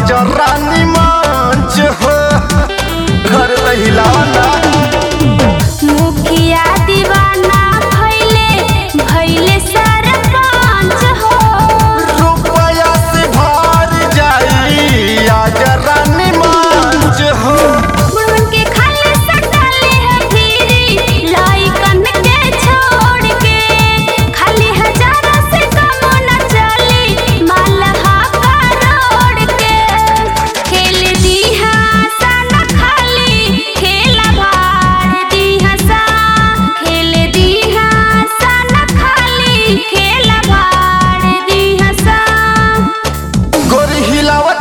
रानी मंच हो घर हिलावा ना मुखिया दीवाना भैले भैले सरपंच हो रुपया से भर जाई आज रानी मंच हो बुढ़वन के खाली सटाले है भीरी लाइकन के छोड़ के खाली हजारा से कम न चली मालहा करोड़ के खेल दी सन खाली खेला भार दी हसा खेल दी सन खाली खेला भार दी हसा गोरी हिलावा